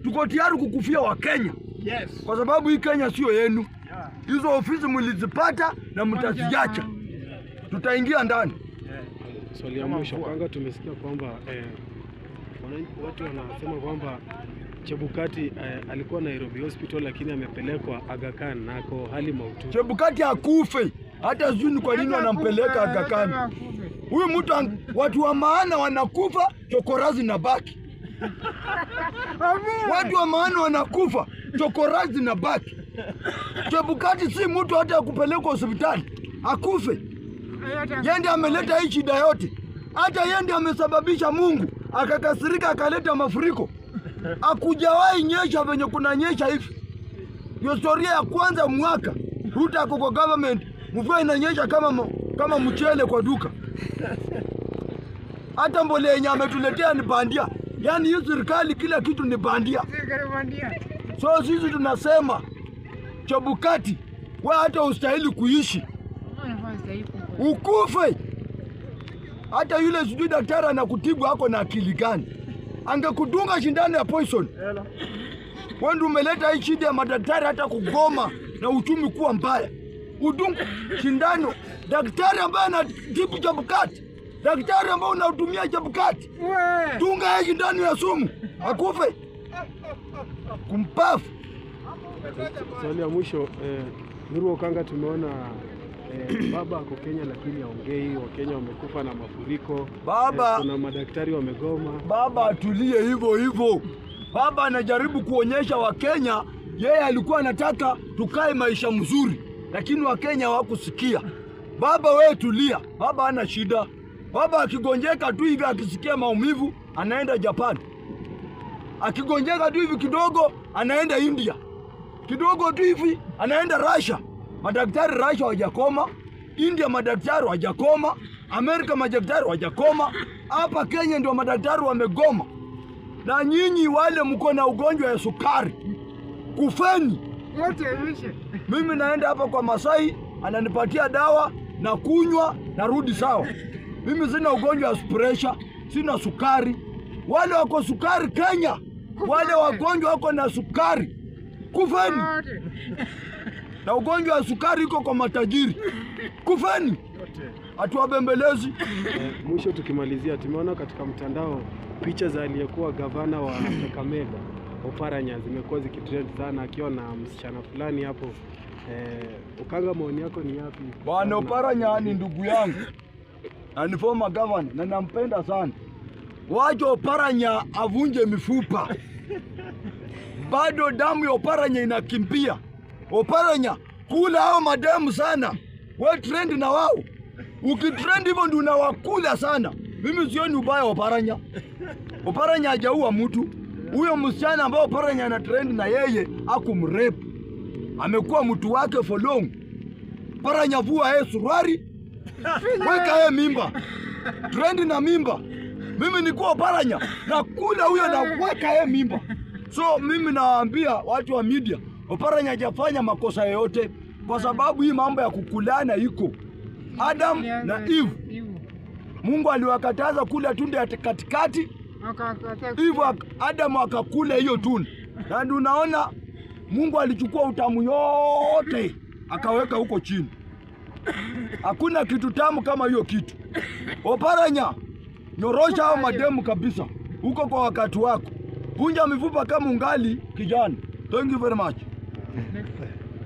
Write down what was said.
tuko tayari kukufia Wakenya Yes. kwa sababu hii Kenya sio yenu. Hizo ofisi mlizipata na mtaziacha, tutaingia ndani. Swali ya mwisho kwanza, tumesikia kwamba eh, wananchi watu wanasema kwamba Chebukati eh, alikuwa Nairobi Hospital lakini amepelekwa Aga Khan na ako hali mahututi. Chebukati akufe, hata sijui ni kwa nini wanampeleka Aga Khan. Huyu mtu ang- watu wa maana wanakufa, chokorazi na baki. Watu wa maana wanakufa, chokorazi na baki. Chebukati si mtu hata ya kupelekwa hospitali akufe. Yeye ndiye ameleta hii shida yote, hata yeye ndiye amesababisha Mungu akakasirika akaleta mafuriko. Akujawahi nyesha venye kuna nyesha hivi. Ndio historia ya kwanza mwaka Ruto ako kwa government, mvua inanyesha kama m- kama mchele kwa duka. Hata mbolea yenye ametuletea ni bandia, yaani hii serikali kila kitu ni bandia. So sisi tunasema Chebukati, we hata ustahili kuishi, ukufe. Hata yule sijui daktari anakutibu ako na akili gani? Angekudunga shindano ya poison. Wewe ndio umeleta hii shida ya madaktari hata kugoma na uchumi kuwa mbaya. Udungu shindano daktari ambaye anatibu Chebukati, daktari ambaye unatumia Chebukati, dunga hii shindano ya sumu akufe, kumpafu. Swali ya mwisho eh, Nuru Okanga, tumeona eh, baba ako Kenya lakini haongei. Wakenya wamekufa na mafuriko. Baba- eh, kuna madaktari wamegoma. Baba atulie hivyo hivyo. Baba anajaribu kuonyesha Wakenya yeye alikuwa anataka tukae maisha mzuri, lakini Wakenya hawakusikia. Baba wewe tulia, baba hana shida. Baba akigonjeka tu hivi, akisikia maumivu anaenda Japan, akigonjeka tu hivi kidogo anaenda India, kidogo tu hivi anaenda Russia. Madaktari Russia hawajakoma, India madaktari hawajakoma, Amerika madaktari hawajakoma. Hapa Kenya ndio madaktari wamegoma. Na nyinyi wale mko na ugonjwa ya sukari, kufeni. Mimi naenda hapa kwa Masai, ananipatia dawa na kunywa, narudi sawa. Mimi sina ugonjwa wa pressure, sina sukari. Wale wako sukari Kenya, wale wagonjwa wako na sukari, kufeni. Na ugonjwa wa sukari iko kwa matajiri, kufeni. Hatuwabembelezi. Eh, mwisho tukimalizia, tumeona katika mtandao picha za aliyekuwa gavana wa Kakamega Oparanya zimekuwa zikitrend sana akiwa na msichana fulani hapo. Eh, Okanga, maoni yako ni yapi? Bwana Oparanya ni ndugu yangu na ni former governor na nampenda sana. Wacha Oparanya avunje mifupa, bado damu ya Oparanya inakimbia. Oparanya, kula hao mademu sana, we trend na wao. Ukitrend hivyo ndio unawakula sana. Mimi sioni ubaya wa Oparanya. Oparanya hajaua mtu. Huyo msichana ambao Oparanya ana trend na yeye akumrepu, amekuwa mtu wake for long. Oparanya vua yeye suruari, weka yeye mimba, trendi na mimba. Mimi nikuwa Oparanya na kula huyo na weka yeye mimba. So mimi nawaambia watu wa media, Oparanya hajafanya makosa yoyote, kwa sababu hii mambo ya kukulana iko. Adam na Eve, Mungu aliwakataza kula tunda ya katikati, hivyo ak- Adamu akakula hiyo tunda, na ndio unaona Mungu alichukua utamu yote akaweka huko chini. Hakuna kitu tamu kama hiyo kitu. Oparanya, nyorosha hao mademu kabisa huko kwa wakati wako, vunja mifupa kama ungali kijana. Thank you very much.